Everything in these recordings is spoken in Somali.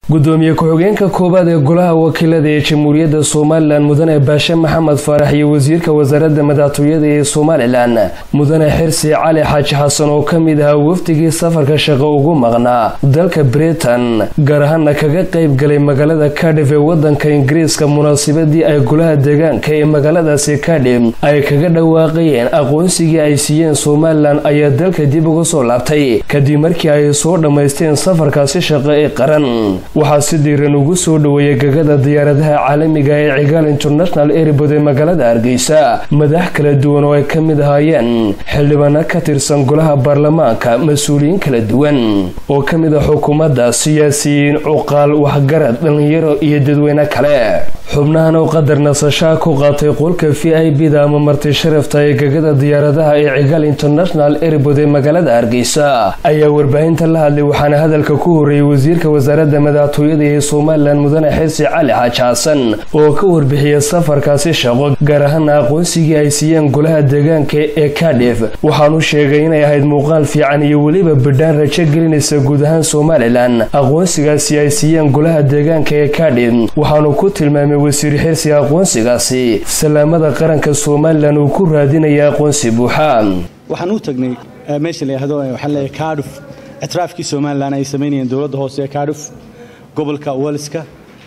gudoomiye ku-xigeenka koowaad ee golaha wakiilada ee jamhuuriyadda somalilan mudane baashe maxamed faarax iyo wasiirka wasaaradda madaxtooyada ee somalilan mudane xirsi cali xaaji xasan oo ka mid ahaa wafdigii safarka shaqo ugu maqnaa dalka britain gaar ahaana kaga qayb galay magaalada kadhif ee wadanka ingiriiska munaasabadii ay golaha deegaanka ee magaaladaasi kadhif ay kaga dhawaaqayeen aqoonsigii ay siiyeen somalilan ayaa dalka dib uga soo laabtay kadib markii ay soo dhammaysteen safarkaasi shaqo ee qaran waxaa si diiran ugu soo dhoweeyay gagada diyaaradaha caalamiga ee cigaal international airbood ee magaalada hargeysa madax kala duwan oo ay ka mid ahaayeen xildhibaano ka tirsan golaha baarlamaanka mas-uuliyiin kala duwan oo ka mid ah xukuumadda siyaasiyiin cuqaal waxgarad dhallinyaro iyo dadweyne kale xubnahan oo qadar nasashaa ku qaatay qolka v i b da ama marti sharafta ee gagada diyaaradaha ee cigaal international airbood ee magaalada hargeysa ayaa warbaahinta la hadlay waxaana hadalka ku horeeyey wasiirka wasaaradda madaxtooyada ee somalilan mudane xirsi cali xaaji xasan oo ka warbixiyay safarkaasi shaqo gaar ahaana aqoonsigii ay siiyeen golaha deegaanka ee kadhif waxaanu sheegay inay ahayd muuqaal fiican iyo weliba bidhaan rajo gelinaysa guud ahaan somalilan aqoonsigaasi ay siiyeen golaha deegaanka ee kadhif waxaanu ku tilmaamay wasiir xirsi aqoonsigaasi salaamada qaranka somalilan uu ku raadinaya aqoonsi buuxa waxaan u tagnay meesha la yidhaahdo waxaa leeyahay kaadhuf ictiraafkii somalilan ay samaynayeen dowladda hoose ee kaadhuf gobolka waliska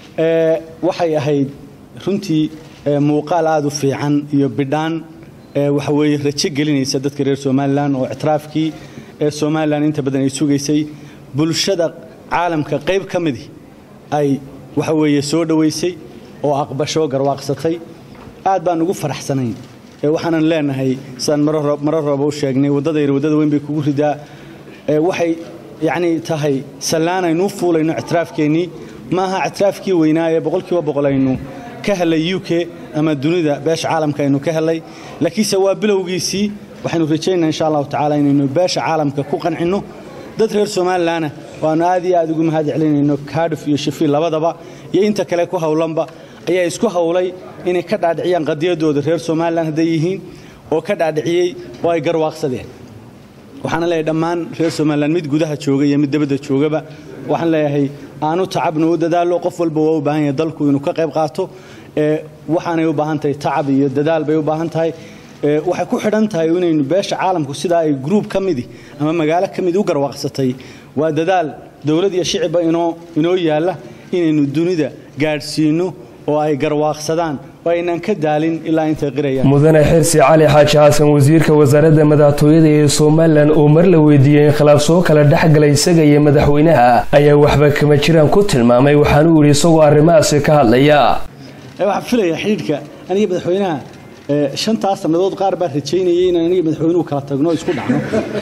waxay ahayd runtii muuqaal aada u fiican iyo bidhaan waxa weeye rajo gelinaysa dadka reer somalilan oo ictiraafkii ee somalilan inta badan ay sugaysay bulshada caalamka qayb ka midi ay waxa weeye soo dhowaysay oo aqbasho garwaaqsatay aad baan ugu faraxsanayn waxaanan leenahay sidaan marar rooba u sheegnay waddadayr waddada weyn bay kugu ridaa waxay yacni tahay sallaanaynu u fuulayno ictiraafkeennii ma aha ictiraafkii weynaa ee boqolkiiba boqol aynu ka helay u k ama dunida beesha caalamka aynu ka helay laakiinse waa bilowgiisii waxaynu rajaynaa insha allahu tacala inaynu beesha caalamka ku qancinno dad reer somalilanna waannu aad iyo aad ugu mahad celinayno kaadhif iyo shafiil labadaba iyo inta kale ku howlanba ayaa isku howlay inay ka dhaadhiciyaan qadiyadooda reer somalilan hadday yihiin oo ka dhaadhiciyey oo ay garwaaqsadeen waxaana leeyahay dhammaan reer somalilan mid gudaha jooga iyo mid dabadda joogaba waxaan leeyahay aanu tacabna u dadaalo qof walba waa u baahan yahay dalku inuu ka qayb qaato waxaanay u baahan tahay tacab iyo dadaal bay u baahan tahay waxay ku xidhan tahay inaynu beesha caalamku sidaa ay gruub ka midi ama magaalo ka midi u garwaaqsatay waa dadaal dowlad iyo shicibba inoo yaalla inaynu dunida gaadhsiinno oo ay garwaaqsadaan oo aynaan ka daalin ilaa intay qirayaan mudane xirsi cali xaaji xasan wasiirka wasaaradda madaxtooyada ee somalilan oo mar la weydiiyey in khilaaf soo kala dhexgalay isaga iyo madaxweynaha ayaa waxba kama jiraan ku tilmaamay waxaanuu yidhi isagoo arrimahaasi ka hadlaya waxaan filaya xidhiidhka aniga madaxweynaha shantaas sannadood qaar baa rajaynayay inaan aniga madaxweynuhu kala tagno isku dhacno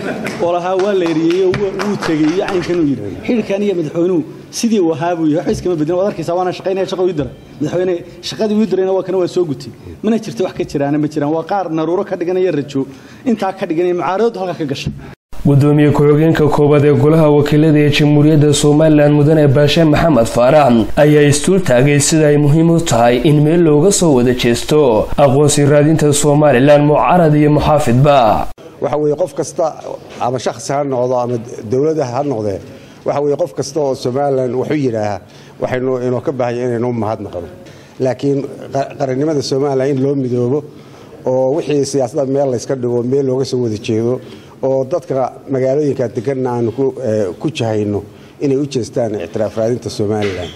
oo lahaa waa la eriyeeyo wuu tegey iyo caynkanuu yidhi xidhiidhka aniga madaxweynuhu sidii uu ahaa buu yahay waxba iskama bedin waad arkaysaa waana shaqaynaya shaqo ii diray madaxweyne shaqadii uu dirayna waa kana waa soo gutay mana jirta wax ka jiraana ma jiraan waa qaar naruuro ka dhiganaya rajo intaa ka dhiganaya mucaaradadu halka ka gashay gudoomiye ku-xigeenka koowaad ee golaha wakiilada ee jamhuuriyadda somalilan mudane baashe maxamed faarax ayaa istuul taagay sida ay muhiim u tahay in meel looga soo wada jeesto aqoonsi raadinta somalilan mucarad iyo muxaafidba waxa weeye qof kasta ama shakhsi ha noqdo ama dowladda ha noqdee waxa weeye qof kasta oo somalilan waxu yidhaaha waxaynu inoo ka baahanya inaynu mahadnaqno laakiin qarannimada somalilan in loo midoobo oo wixii siyaasadda meel layska dhigo meel looga soo wada jeedo oo dadka magaalooyinka deganna aanu ku jahayno inay u jeestaan ictiraaf raadinta somalilan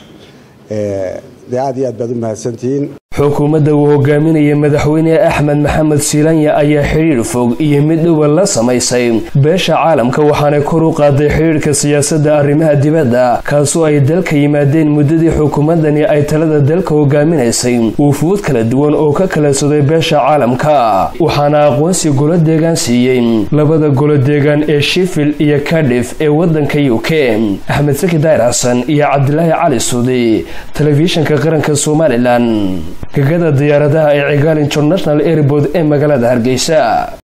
dee aad iyo aad baad u mahadsantihiin xukuumadda uu hogaaminaya madaxweyne axmed maxamed siilanya ayaa xidhiidh fog iyo mid dhowa la samaysay beesha caalamka waxaanay kor u qaaday xidhiidhka siyaasadda arrimaha dibadda kaasoo ay dalka yimaadeen muddadii xukuumaddani ay talada dalka hogaaminaysay wufuud kala duwan oo ka kala soday beesha caalamka waxaana aqoonsi golo deegaan siiyey labada golo deegaan ee shifil iyo kadhif ee waddanka u k axmed saki daayir xasan iyo cabdilaahi cali suudi telefishinka qaranka somalilan gagada diyaaradaha ee cigaal international airbood ee magaalada hargeysa